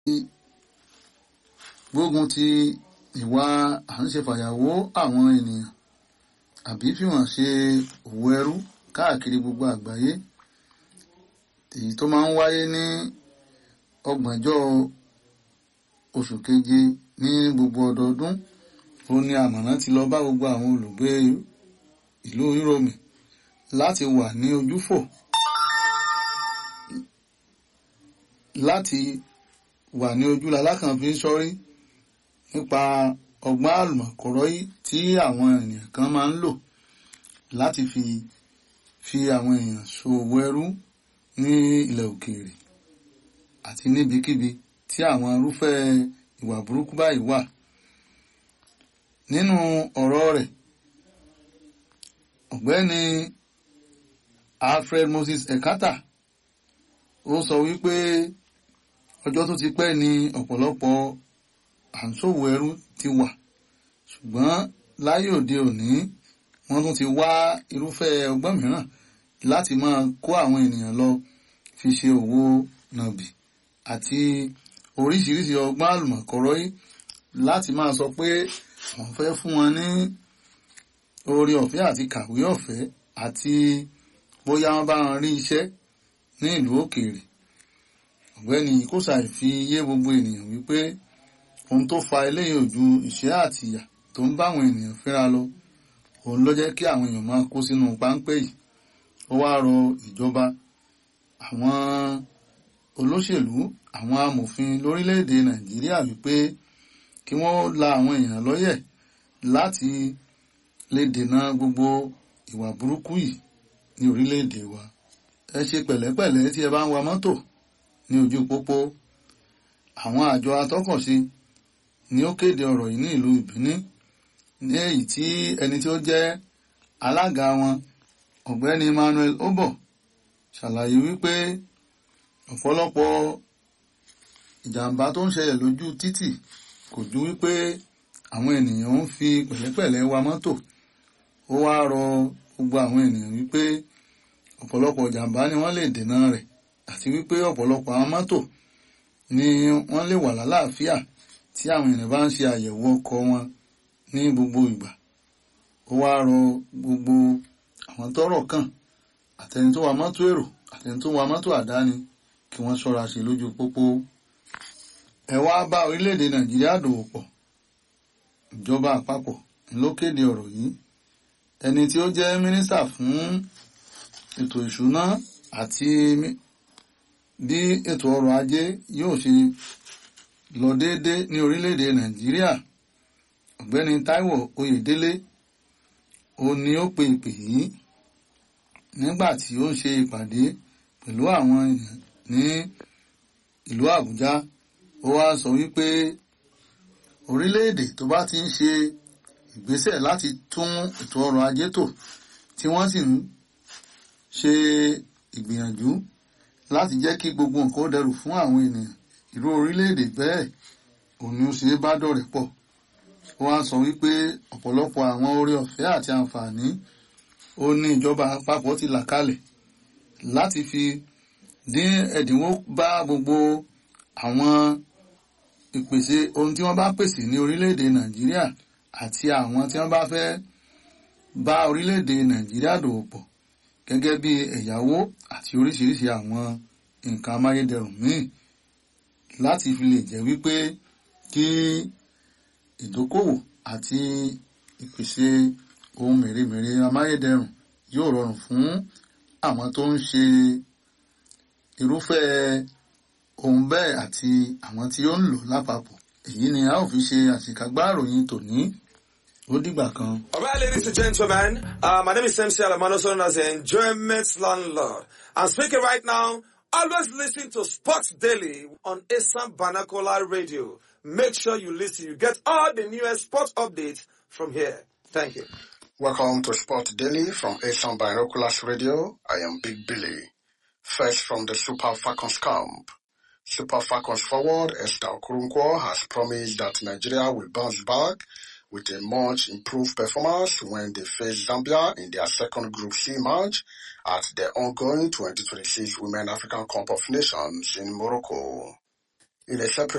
gbógun ti ìwà à ń ṣe fàyàwó àwọn ènìyàn àbí fi wọ́n ṣe òwò ẹrú káàkiri gbogbo àgbáyé èyí tó máa ń wáyé ní ọgbọ̀njọ́ oṣù keje ní gbogbo ọdọọdún ó ní àmọ̀ràn ti lọ bá gbogbo àwọn olùgbé ìlú Yúróòmù láti wà ní ojúfò láti wà ní ojúlá alákànfin sọ́rí nípa ọgbọ́n àlùmọ̀kọ́rọ́yí tí àwọn ènìyàn kan máa ń lò láti fi fi àwọn èèyàn ṣòwò ẹrú ní ilẹ̀ òkèèrè àti níbikíbi tí àwọn irúfẹ́ ìwà burúkú báyìí wà. Nínú ọ̀rọ̀ rẹ̀ ọ̀gbẹ́ni Alfred Moses Ekata ó sọ wípé ọjọ́ tó ti pẹ́ ni ọ̀pọ̀lọpọ̀ àǹṣòwò ẹrú ti wà ṣùgbọ́n láyé òde òní wọ́n tún ti wá irúfẹ́ ọgbọ́n mìíràn láti máa kó àwọn ènìyàn lọ fi ṣe òwò nàbì àti oríṣiríṣi ọgbọ́n àlùmọ̀kọ́rọ́yí láti máa sọ pé wọ́n fẹ́ fún wọn ní oore ọ̀fẹ́ àti kàwé ọ̀fẹ́ àti bóyá wọ́n bá wọn rí iṣẹ́ ní ìlú òkèèrè ọ̀gbẹ́ni kóṣàì fi yé gbogbo ènìyàn wípé ohun tó fa eléyìí ò ju ìṣẹ́ àti ìyà tó ń bá àwọn ènìyàn fínra lọ òun ló jẹ́ kí àwọn èèyàn máa kó sínú páńpẹ́ yìí ó wá rọ ìjọba àwọn olóṣèlú àwọn amòfin lórílẹ̀‐èdè nàìjíríà wípé kí wọ́n la àwọn èèyàn lọ́yẹ̀ láti lè dènà gbogbo ìwà burúkú yìí ní orílẹ̀‐èdè wa ẹ ṣe pẹ̀lẹ́pẹ̀lẹ́ tí ẹ bá ń wa mọ́tò ní ojú pópó àwọn àjọ atọ́kọ̀ṣe ni ó kéde ọ̀rọ̀ yìí ní ìlú ìbíní ní èyí tí ẹni tí ó jẹ́ alága wọn ọ̀gbẹ́ni Emmanuel Obo ṣàlàyé wípé ọ̀pọ̀lọpọ̀ ìjàmbá tó ń ṣẹlẹ̀ lójú títì kò ju wípé àwọn ènìyàn ń fi pẹ̀lẹ́pẹ̀lẹ́ wa mọ́tò ó wá rọ gbogbo àwọn ènìyàn wípé ọ̀pọ̀lọpọ̀ ìjàmbá ni wọ́n lè dènà rẹ̀ àti wípé ọ̀pọ̀lọpọ̀ àwọn mọ́tò ni wọ́n lè wà lálàáfíà tí àwọn ènìyàn bá ń ṣe àyẹ̀wò ọkọ̀ wọn ní gbogbo ìgbà ó wá rọ gbogbo àwọn tọ́rọ̀ kàn àtẹni tó wa mọ́tò èrò àtẹni tó wa mọ́tò àdáni kí wọ́n ṣọ́ra ṣe lójú pópó ẹ wá bá orílẹ̀-èdè nàìjíríà dòwò pọ̀ ìjọba àpapọ̀ ló kéde ọ̀rọ̀ yìí ẹni tí ó jẹ́ mínísítà fún ètò ìṣúná àti bí ètò ọrọ̀ ajé yóò ṣe lọ déédé ní orílẹ̀-èdè nàìjíríà ọ̀gbẹ́ni táíwò oyèdélé ó ní ó pe ìpè yìí nígbà tí ó ń ṣe ìpàdé pẹ̀lú àwọn èèyàn ní ìlú àbújá ó wá sọ wípé orílẹ̀-èdè tó bá ti ń ṣe ìgbésẹ̀ láti tún ètò ọrọ̀ ajé tò tí wọ́n sì ń ṣe ìgbìyànjú láti jẹ́ kí gbogbo nǹkan ó dẹrù fún àwọn ènìyàn irú orílẹ̀-èdè bẹ́ẹ̀ òun ni ó ṣe é bá dọ̀rẹ́ pọ̀ ó wá sọ wípé ọ̀pọ̀lọpọ̀ àwọn oore ọ̀fẹ́ àti àǹfààní ó ní ìjọba àpapọ̀ ti là kalẹ̀ láti fi dín ẹ̀dínwó bá gbogbo àwọn ìpèsè ohun tí wọ́n bá pèsè ní orílẹ̀-èdè nàìjíríà àti àwọn tí wọ́n bá fẹ́ bá orílẹ̀-èdè nàìjíríà dòwò pọ̀ gẹ́gẹ́ bí ẹ̀yáwó àti oríṣiríṣi àwọn nǹkan amáyédẹrùn míì láti fi lè jẹ́ wípé kí ìdókòwò àti ìpèsè ohun mèremère amáyédẹrùn yóò rọrùn fún àwọn tó ń ṣe irúfẹ́ ohun bẹ́ẹ̀ àti àwọn tí ó ń lò lápapọ̀ èyí ni a ó fi ṣe àṣìkágbá ìròyìn tòní ó dìgbà kan. All right, ladies and gentlemen, uh, my name is MC Alamano, known as the Enjoyment Landlord. I'm speaking right now. Always listen to Sports Daily on Assam Banakola Radio. Make sure you listen. You get all the newest sports updates from here. Thank you. Welcome to Sport Daily from Asian Binoculars Radio. I am Big Billy. First from the Super Falcons camp. Super Falcons forward Esther Okurunkwo has promised that Nigeria will bounce back with a much improved performance when they face Zambia in their second Group C match at the ongoing 2026 Women African Cup of Nations in Morocco. In a separate